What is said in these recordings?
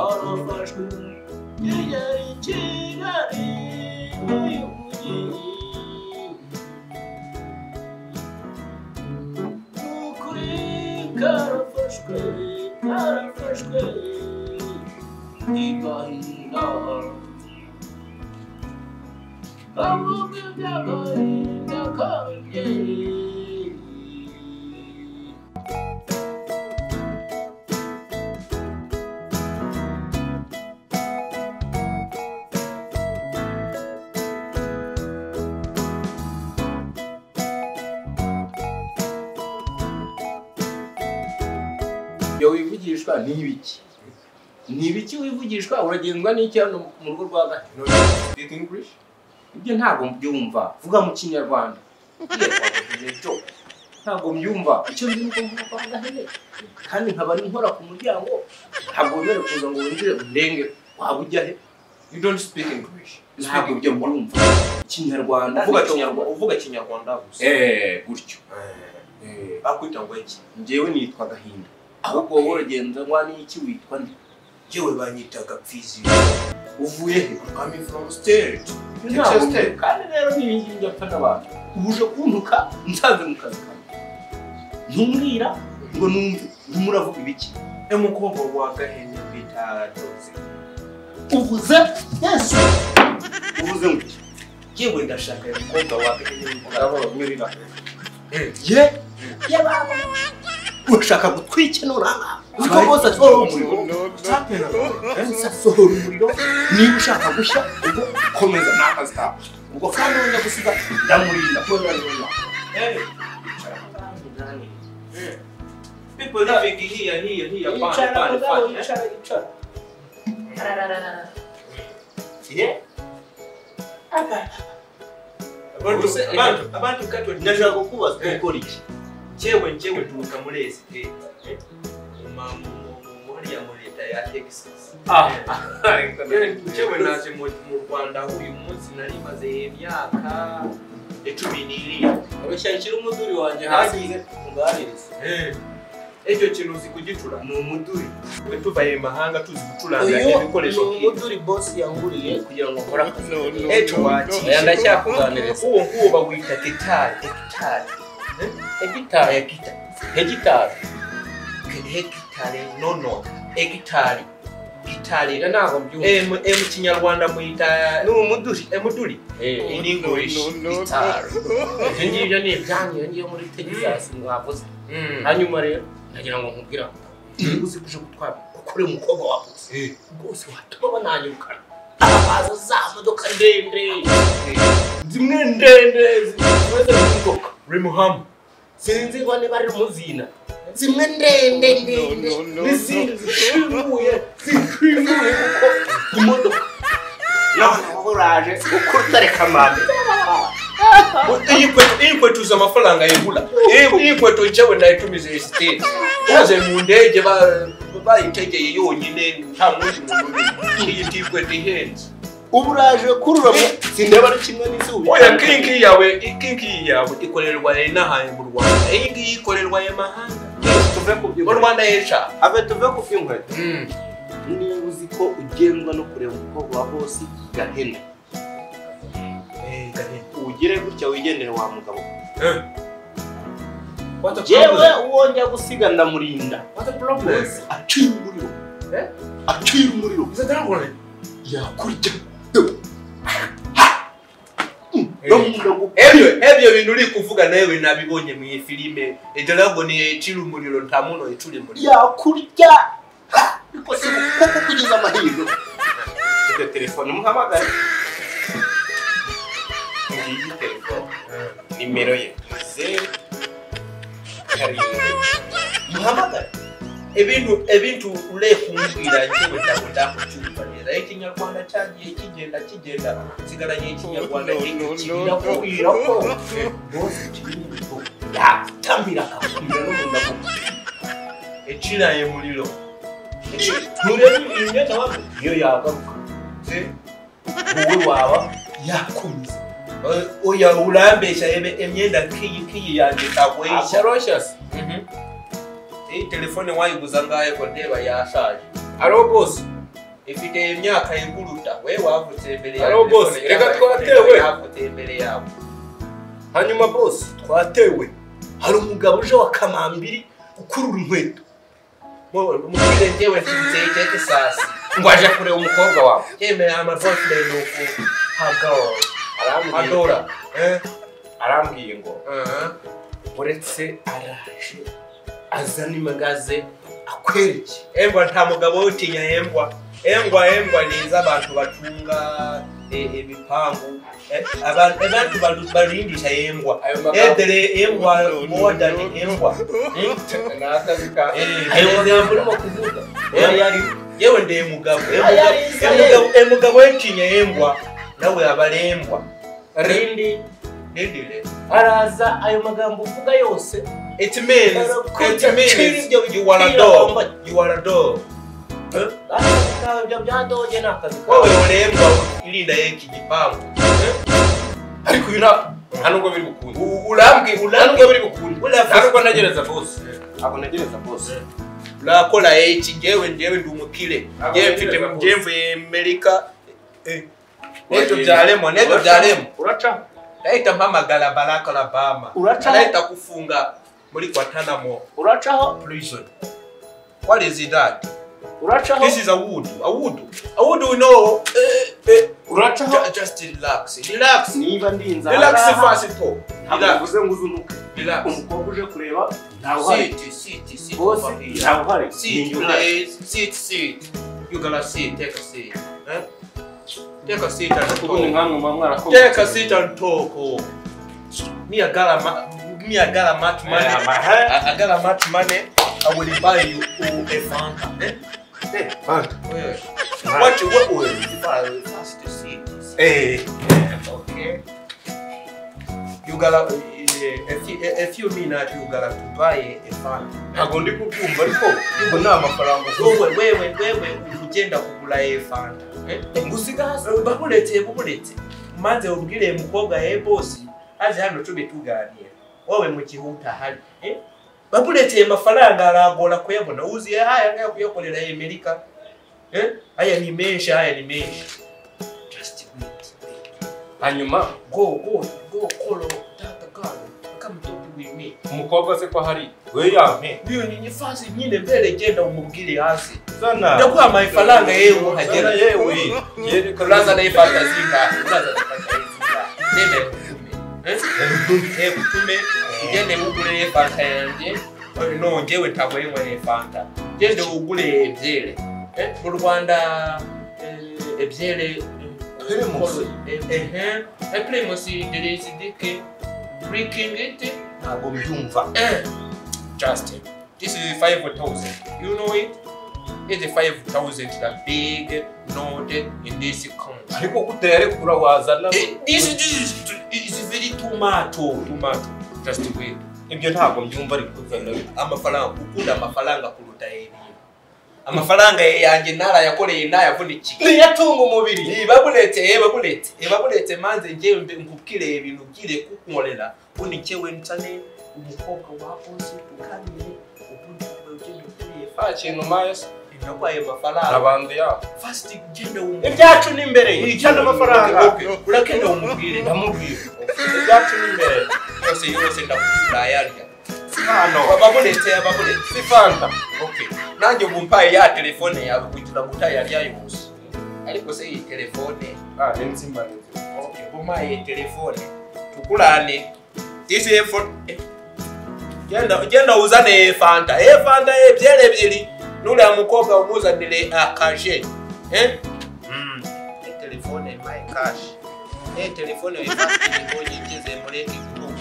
afashwe yajyaye i kigali muri ni ukuri karafashwe karafashwe ntigahinda Kavuga iby'agahinda k'ababyeyi iyo wivugishwa ni ibiki ni ibiki wivugishwa uragenzwa n'iki hano mu rugo rwa gato No, you speak English? ibyo ntabwo mbyumva vuga mu kinyarwanda ibyo ntabwo mbyumva icyo ndi nuko mvuga gahene kandi nkaba ari nkora ku muryango ntabwo wemerewe kuza ngo winjire undenge waba ujya he You don't speak English. You speak ntabwo ibyo mbyumva ikinyarwanda uvuga ni Kinyarwanda, uvuga Kinyarwanda gusa. eh gutyo Eh, Eh, Bakwita ngo iki? njyewe nitwa gahinda ahubwo wowe uragenzwa n'iki witwa nde Yewe banyitaga Pfizi. uvuye he Coming from state. ntabwo mbyumva. kandi rero n'ibingibi byapfa n'abantu ubu uje kuntuka nsanze mu kazi kanjye ntumbwira ngo numve urimo uravuga ibiki Emukobwa wa Gahene bita Jozi. uvuze yesu uvuze ngo Yewe ndashaka umukobwa wa Gahene mukarabaho mwirira. ye ye baba urashaka gutwikenura uziko Abari- bose asohora umuriro Chapena. bose asohora umuriro niba ushaka gushya ubwo komeza n'akazi kawe ubwo kandi wenda gusiga ndamurinda kubera neza Eh, eh. People living here, here, here, pan, pan, pan. eh? Yeah. Abantu, Ubuse- abantu, abantu katwe ndashaka kukubaza ukora iki jewe jewe turuka muri esite muriya mu leta ya texas Ah. Eh, jewe naje mu mu rwanda uyu munsi narimaze imyaka icumi n'irindwi abashyakira umuduri wanjye hasi, unganirize icyo kintu uzi kugicura ni umuduri twe tuvaye mu mahanga tuzi gucuranga uyu ni ibikoresho nk'ibi umuduri bosi yanguriye kugira ngo nkore akazi ejo oya wakije ndacyakuganiriza uwo nguwo bawita gitari gitari hegitari gitari hegitari hegitari nono hegitari gitari iyo ntabwo mbyumva Eh, mu- eh, mu kinyarwanda mwita ni umuduri emuduri Eh, in english hegitari ibyo ngibyo ni ibyanyu iyo ngiyo muri tegisasi mwavuze hanyuma rero ndagira ngo nkubwire aho niba uzi kuje gutwara ukore umukobwa wawe rwose watuma bananyirukana abaza za modoka ndende zimwe ndende zimeze nk'inzoka rimuhamu sinzirwa niba ari muzina zimwe ndende ndende n'izindi zishinguye zishinguye kuko imodoka none wowe uraje ukunda reka mame iyi kwetuza amafaranga yibura iyi kwetu njyewe nayitumiza esiteri uze mu ndege ba- bayitegeye yonyine nta mundi muntu uri iyi tikweta ihenze ubu uraje kururamo sindaba ari kimwe n'izuba oya kingi yawe kingi yawe ikorerwa inahaye mu rwanda iyi ngiyi ikorerwa ya mahanga tuve ku mu rwanda yesha ave tuve ku by'inkweto niba uzi ko ugendwa no kureba umukobwa wa bosi gahene ugire gutya wigendere wa mugabo jewe uwo njya gusiga ndamurinda aciye umuriro Eh? aciye umuriro yakujya ebyo ebyo bintu uri kuvuga nawe nabibonye mu iyi filime edragon yecira umuriro nta muno yecura umuriro yakurya ariko si kuko kugize amahirwe iryo telefone muhamagare ngiyi telefone nimero ye zeru karindwi muhamagare ebintu ebintu urekumbwira njewe ntabwo ndakucyumva neza ekinyarwanda cyagiye kigenda kigenda nsigaranye ikinyarwanda kirakubwira ko bose kibiriho yatamira akakubwira n'umuntu akubwira eciraye umuriro nturebe imyenda wawe niyo yagaruka Se, wowe waba yakomeza eh, oya urambeshya ebe- emyenda kiyi kiyi yanjye ntabweshya akorosha se iyi telefone wayiguza ngahe ko ndeba yashaje ariwo bose ifite imyaka yiguruta we wavutse imbere Hariho boss, telefone reka cyangwa twatewe. iPhone yavutse imbere yawe hanyuma bose twatewe hari umugabo uje wa kamambiri ukurura inkweto Mu- mubwire njyewe nsinze iteke sasi ngo aje kureba umukobwa wawe yemerera amaboyfriend uku hagawa arambwira adora Eh, arambwiye ngo uh-huh. uretse araje azana imagaze akwereke embwa nta mugabo utinya embwa embwa embwa ni iz'abantu batunga eh, ibipangu Eh, abantu abantu baru- barindisha embwa ayo magambo edere embwa modern embwa ni akazi ka Eh, ayo magambo urimo kuvuga Eh, yari yewe ndi mugabo Ayari, emugabo wetinya embwa nawe abarembwa rindi ndindire araza ayo magambo uvuga yose it means it means you are a dog you are a dog Eh? Ah, ibyo byadoge ni akazi wowe kawe urembwa irinda yeki igipangu ariko uyu nta nta nubwo biri bukunde urambwe nta urambwe nubwo biri bukunde Uravuze. nta nubwo ntegereza bose ntabwo ntegereza bose urakora iki njyewe njyewe ndi umukire Abo njyewe ntegereza mfite bose. njyewe mvuye amerika Eh, n'ibyo Eh, byaremo n'ibyo uraca- byaremo uraca ndahita mpamagara baraka labama Uraca? ndahita kufunga muri guantanamo uracaho prison what is that uracaho this is a wood a wood a wood we know eh, eh, uracaho ju- just relax relax niba ndinze relax aha ngaha, fast po ntabwo relax bivuze ngo uzunuke relax umukobwa uje kureba ntawe uhari sit sit sit bose over here. ntawe uhari Sit, Ni njye please. Sit, sit. You gonna sit. Take a seat. Huh? Take a seat and ubundi talk. nkamwe muba mwarakomeye Take a seat and talk. Oh. Me, I got a ma- me, I got a much money. Yeah, my hand. I, I got a much money. I will buy you oh, a Fanta. Eh? Yeah. What you what will you buy? First to see. Okay. You gotta uh, if you if you mean that you gotta to buy a Fanta. ntabwo ndi kubyumva ariko ubwo ni amafaranga Wewe wewe wewe ugenda kugura a Fanta. Eh? ngusiga hasi bakuretse bakuretse maze ubwire mukobwa he bosi aze hano tube tuganira wowe mu gihe utahari eh? bakureteye amafaranga aragora kuyabona uziye haya ngaya kuyakorera amerika eh? aya ni menshi aya ni menshi just wait hanyuma go go go kolo tata kalo come talk with me umukobwa se ko ahari we yampe iyo ni nifasi nyine mbere genda umubwire hasi zana ndakuha amafaranga yewe uhagera yewe yerekana Uraza n'ifata zingahe? Uraza n'ifata zingahe? Ndende kutume. Eh? Eh, kutume, ugende ugure fanta yanjye Eh, no njyewe ntabwo ari nyweye fanta gende ugure ebyere Eh, mu rwanda eh, ebyere eh, Primus. eh, ehe. Eh, primus there is dick drinking it ntabwo mbyumva Eh, Justin, this is 5,000. You know it? It's 5,000, the big note in this country. ariko kutera kura wazana Eh, This, this is, is very tomato, tomato. Just wait. ibyo ntabwo mbyumva ariko Amafaranga, ukunda amafaranga kuruta ibintu. Amafaranga yanjye narayakoreye ntayavunikiye. niyatunga umubiri Ibabulete, ibabulete, ibabulete manze njyewe mbe- nkubwire ibintu ngire kukunkorera. Undi njyewe nsane umukobwa wakoze tuganire ubundi wowe ugende ukuriye nta kintu mayesi Nagwaye amafaranga abantu yabo fast ugende umu ibyacu ni imbere cyane amafaranga Okay, okay. urakenda umubwire ndamubwira ibyacu ni imbere yose yose ndakuzayarya hano babonetse ababonetse si fanta okay nanjye ubu mpaye ya telefone yawe kugira ngo utayarya yose ariko se iyi telefone ah ni nzima ni nzima okay ubu mpaye telefone tukurane isi efo eh, genda genda uzane fanta e fanta ebyeri ebyiri nuriya mukobwa umuzanire akaje eh e telefone my cash e telefone ifatiye igeze muri iki gihugu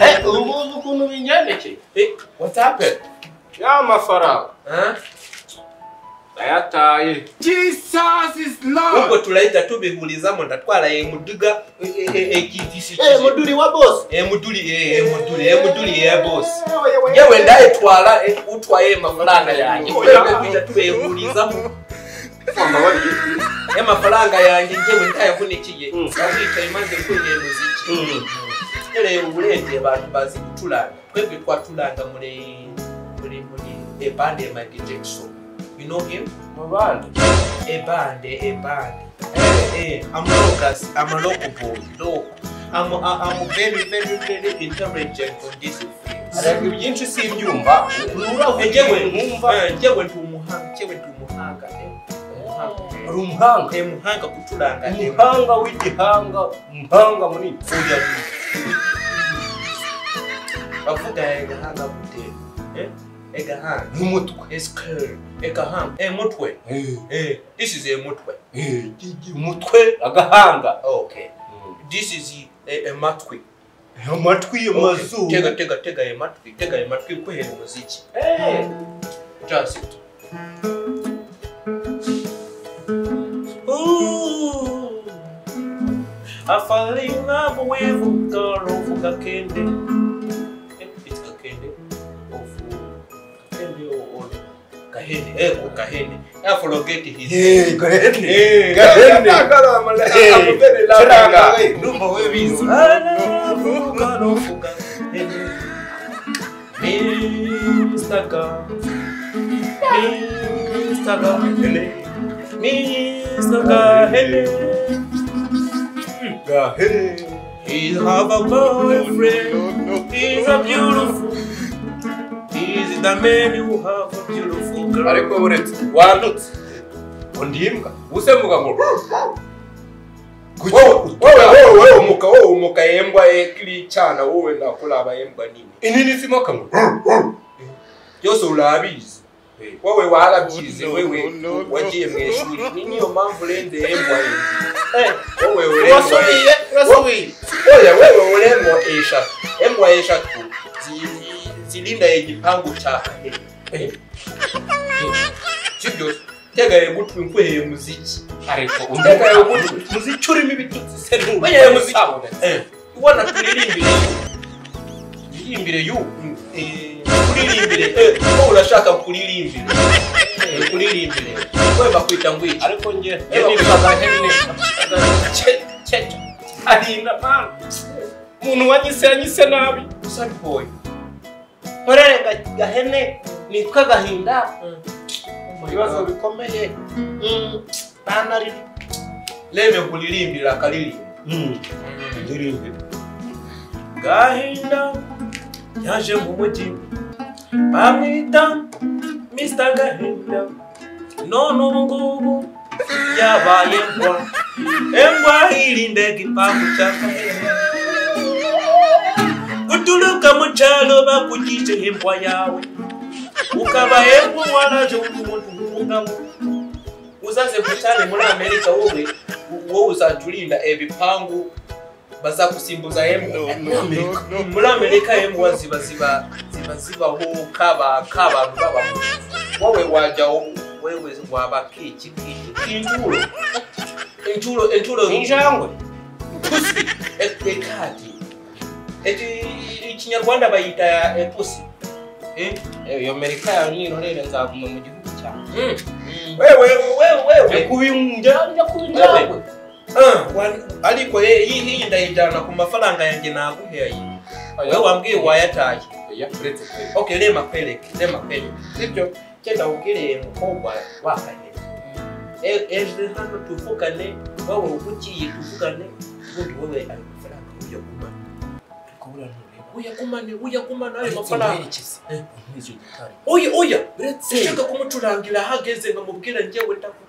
Eh, ubu ngubu ukuntu bingendekeye eh what's happened ya mafaranga huh? ndayataye Jesus is ubwo Lord. turahita tubihurizamo ndatwara emuduga egidisi eh muduri wa boss emuduri eh, emuduri emuduri ya boss Yewe, yewe, yewe ndayitwara eh, utwaye amafaranga yanjye Oya. twebwe tujya tubihurizamo mama wari y'amafaranga yanjye njyewe ntayavunikiye Mm. nazicaye maze kurira umuziki rero ubu urebye abantu bazi gucuranga twebwe twacuranga muri muri muri ebande ya mike jackson you know him mu bandi ebande ebande Eh, I'm Lucas. I'm a local boy. No, I'm a, I'm a very very very intelligent on this field. ariko byinshi simbyumva Eh, urabyewe Njyewe mwumva eh, njyewe ndi umuhanga, njyewe ndi umuhanga. eh, umuhanga. uri umuhanga Eh, Umuhanga gucuranga. eh, umuhanga w'igihanga umuhanga munini Oya. Bavuga egahanga gute? Eh? Egahanga. n'umutwe Esikere. Egahanga. Eh, mutwe. Eh, Eh, this is a mutwe. eh, gigi, umutwe agahanga Okay. This is a, a matwi. amatwi Okay. Tega tega tega ya matwi. Tega ya matwi kwihera umuziki. Eh, Just it. Ooh, I fell in love with girl of Kakende. Eh, It's Kakende. Of Kakende or or Kahene. Eh, or Kahene. I forget his eh, gahene. Eh, Kahene. Eh, kiranga. Kakende. Ndumva we bizi. Gahene. He's have a boyfriend. He's a beautiful. He's the man you have a beautiful girl. ariko buretse wandutse undi imbwa usembuka ngo Wowe, wowe, wowe, wowe umuka wowe umuka yembwa ye kiri cyana wowe ndakuraba yembwa nini inini simoka ngo byose urabizi Eh. wowe warabyize No, wewe no, no. wagiye mu ishuri ni niyo mpamvu urende yembwa Eh, yembwa wowe urengwa urasubiye urasubiye oya wewe urengwa eshatu yembwa eshatu zi- zirinda igipangu cya kane Eh. sibyo tegaye gutwi nkweye muziki ariko undi tegaye gutwi muziki urimo ibitutsi se Oya, muziki. ubona turirimbire iririmbire yu kuririmbire ko urashaka kuririmbire Eh, kuririmbire we bakwita ngwiki ariko njye Yewe, ndirimba za hene ahinda mpamvu umuntu wanyise yanyise nabi sad boy nkorere ga- gahene nitwa gahinda ibibazo bikomeye Mm, banarira leme kuririmbira akaririmba ndirimbe gahinda yaje mu mujyi bamwita mr gahinda none ubu ngubu yabaye ngwa engwa irinde igipangu cya gahinda guturuka mu cyaro bakugije imbwa yawe ukaba embwa waraje undi muntu w'umugabo uzaze ku cyane muri amerika wowe wowe uzaturinda ibipangu bazagusimbuza embwa muri amerika embwa ziba ziba ziba zibaho kaba kabantu babaho wowe wajya wo- wewe waba kiki kiki inturo inturo inturo injangwe pusi E- ekadi Eti- ikinyarwanda bayita eh, pusi Eh? iyo amerika yawe nirorere nzaguma mu gihugu cyanjye Mm. wewe wewe njya wewe kuba injangwe njya kuba injangwe Ah, wan- ariko eh, iyi iyi ndayijyana ku mafaranga yanjye naguheye wewe wambwiye wayataye oya uretse pe okay reba akwereke reba akwereke sibyo genda ubwire umukobwa wakane E- ejo hano tuvugane wowe ugiye tuvugane ubundi wowe ayo mafaranga uyagumane turi kuburana ureba uyagumane uyagumane ayo mafaranga oya oya uretse ushaka kumucurangira ahageze nkamubwira njyewe ndakukunda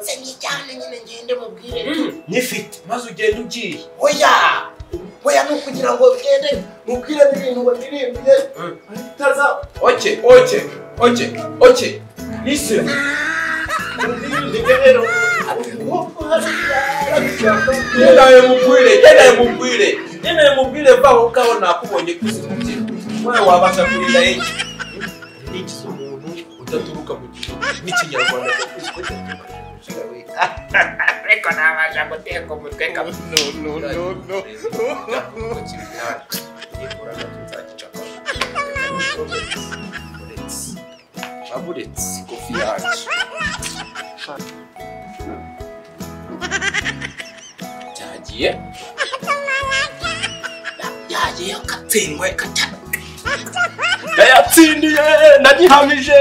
Senyijyane nyine ngende mubwire Mm, nyifite maze ugenda ugiye Oya! Oya ni ukugira ngo ugende mubwire n'ibintu wadirimbiye bitaza oke oke oke oke nise kudirinda rero ubu hasi genda mubwire genda mubwire genda mubwire vaho kaho nakubonye kuzimugira wowe wabasha kurinda iki iki si umuntu udaturuka mu gihe n'ikinyarwanda cyakozwe ariko ntabasha guteka umutwe kamwe aburetse kofi yacu byagiye byagiye katsindwe kaca yatsindiye nagihamije